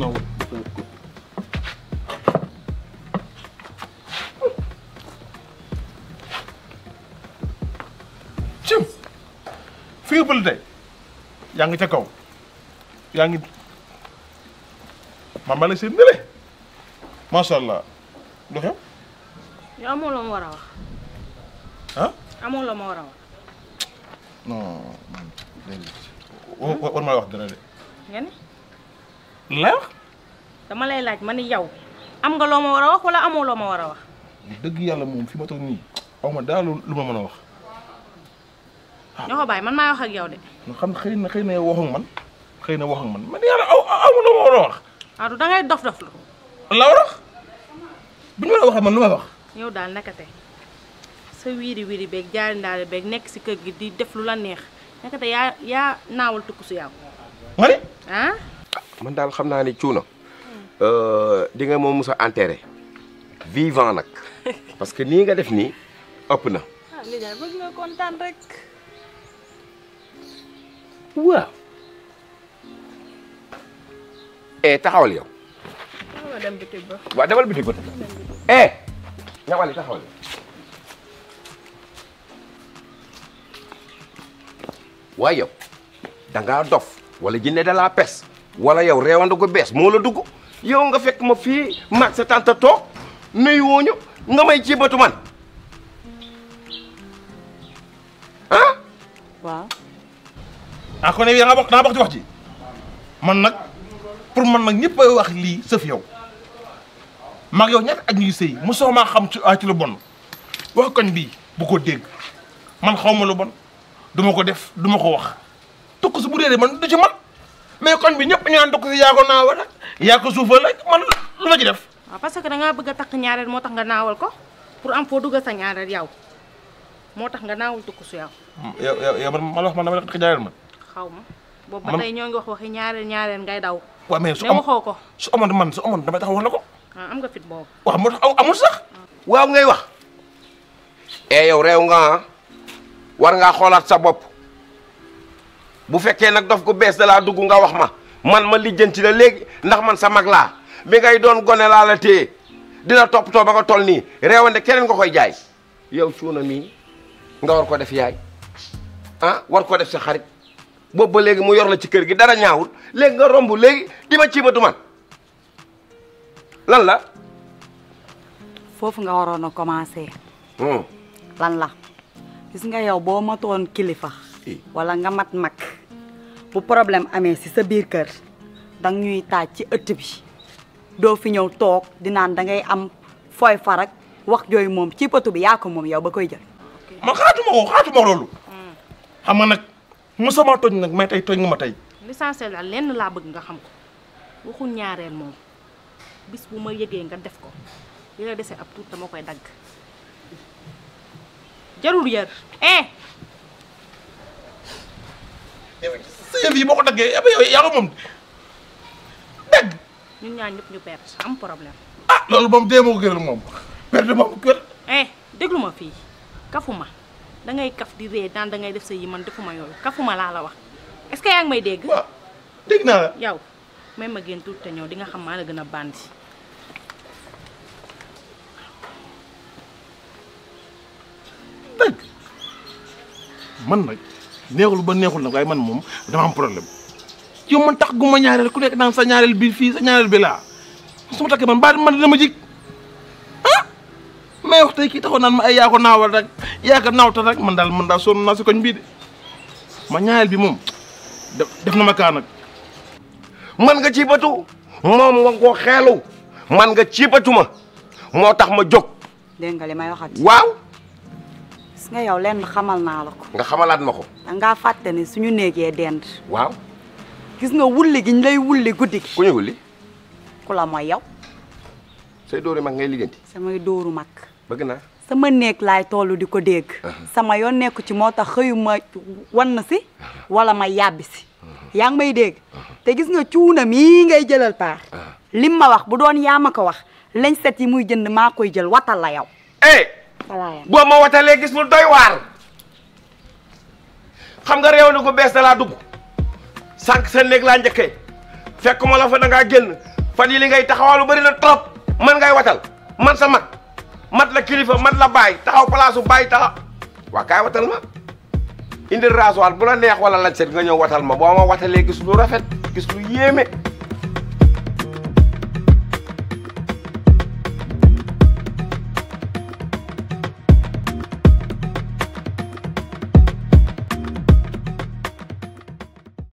na cim fi nga bël tey yaa ngi ca kaw yaa ngi man ma la seen nële macha allah lu xew yow amoo loo ma war a wax ah amoo loo ma war a wax non déedéet war war maa wax dara de nga ni la wax dama lay laaj ma ni yow am nga loo ma war a wax wala amoo loo ma war a wax dëgg yàlla moom fi ma toog nii aw ma daal lu ma mën a wax ñoo ko bàyyi man maay wax ak yow de nga xam ne xëy na xëy na yow wax ak man xëy na wax ak man man yàlla aw aw ma lu ma war a wax waaw du dangay dof dof lu la war a wax bu ñu war a waxee man lu may wax yow daal nekkate sa wiiri wiiri beeg jaari ndaari beeg nekk si kër gi di def lu la neex nekkate yaa yaa naawal tukku su yow nga ne ah man daal xam naa ni cuuna di nga moom musa enterré vivant nag parce que nii nga def nii ëpp na ah li daal bëgg nga kontaan rek waaw eh taxawal yow ma dem bitig ba waaw demal bitig ba eh ñawali taxawal waaye yow da ngaa dof wala jinne da laa pes wala yow reewanda ko bees moo la dugg yow nga fekk ma fii maag sa tante toog nuyu wooñu nga may ci batu man ah waaw ah kon yow nga bokk naa bokk ci wax ji man nag pour man nag ñëpp ay wax lii sëf yow mag yow ñett ak ñuy sëy mosoo maa xam ci ah ci lu bon wax koñ bii bu ko dégg man xaw ma lu bon du ma ko def du ma ko wax tukk si bu dee man du ci man mais koñ bi ñëpp ñu naan tukk si yaa ko naawa nag yaa ko suufal rek man lu ma ci def. waaw parce que dangaa bëgg a takk ñaareel moo tax nga naawal ko pour am foo duggal sa ñaareel yow moo tax nga naawal tukku su yow yow yow yow man man wax man dama la ko jaayal man. xaw ma boobu ba Man- tey ñoo ngi wax waxi ñaareel ñaareel ngay daw waaw mais su ne am waxoo ko su amoon man su amoon damay tax wax la ko ah am nga fit boobu waaw moo tax amul sax. waaw ngay wax e yow réew nga ah war ngaa xoolaat sa bopp bu fekkee nag dof gu bees da laa dugg nga wax ma man ma lijjanti la léegi ndax man sa mag laa bi ngay doon gone laa la téye dina toppatoo ba nga toll nii réewande keneen nga koy jaay yow cuuna mii nga war ko def yaay ah war ko def sa xarit boobu ba léegi mu yor la ci kër gi dara ñaawul léegi nga romb léegi di ma ciibatu man lan la foofu nga waroon a commencé Hmm. lan la gis nga yow boo matoon kilifa Eh. wala nga mat mag bu problème amee si sa biir kër dang ñuy taaj ci ëtt bi doo fi ñëw toog di naan da ngay am fooy farak wax jooyu moom ci pëtu bi yaa ko moom yow ba koy jël man xaatuma ko xaatuma loolu. xam nga nag mosuma tooñ nag mais tey tooñ nga ma tey. l'essentiel daal lenn laa bëgg nga xam ko waxu ñaareel moom bis bu ma yëgee nga def ko li la dese ab tuut dama koy dagg jarul yër eh sa yëf yi boo ko daggee yow yow yaa ko moom dégg ñun ñaar ñëpp ñu perte am problème ah loolu moom dee ma ko gënal moom perte moom kër eh déglu ma fii kafuma da ngay kaf di ree daan da ngay def sa yi man defuma yooyu kafuma laa la wax est-ce que yaa ngi may dégg waaw dégg naa la yow may ma génn tuuti te ñëw di nga xam maa la gën a bandi dégg man nag neexul ba neexul nag waaye man moom dama am problème yow man tax gu ma ñaareel ku nekk naan sa ñaareel bi fii sa ñaareel bi laa su ma takkee man ba man dama jig ah mais wax tey kii taxoon naan ma ay yaa ko naawal rek yaa ko naawtal rek man daal man daal sonn naa si koñ bii de ma ñaareel bi moom def def na ma kaa nag man nga ci batu moom nga ko xeelu man nga ci batu ma moo tax ma jóg dégg nga li may waxat waaw gis nga yow lenn xamal naa la ko nga xamalaat ma ko dangaa fàtte ni suñu néegee dend waaw gis nga wulli gi ñu lay wulli guddi gi ku ñu wulli ku la mooy yow say dóori mag ngay liggéenti samay dóoru mag bëgg naa sama néeg laay tollu di ko dégg sama yoon nekku ci moo tax xëyuma wan si wala ma yàbbi si yaa ngi may dégg te gis nga cuuna mii ngay jëlal paar lim ma wax bu doon yaa ma ko wax lañ set yi muy jënd maa koy jël watal la yow eh walaayam boo ma watalee gis lu doy waar xam nga réew na ko bees da laa dugg sànq sa néeg laa njëkkee fekkuma la fa da ngaa génn fan yi li ngay taxawaalu bëri na trop man ngay watal man sa mag mat la kilifa mat la baay taxaw place su baay taxaw waa kaay watal ma indi rasoir bu la neex wala lañ set nga ñëw watal ma boo ma watalee gis lu rafet gis lu yéeme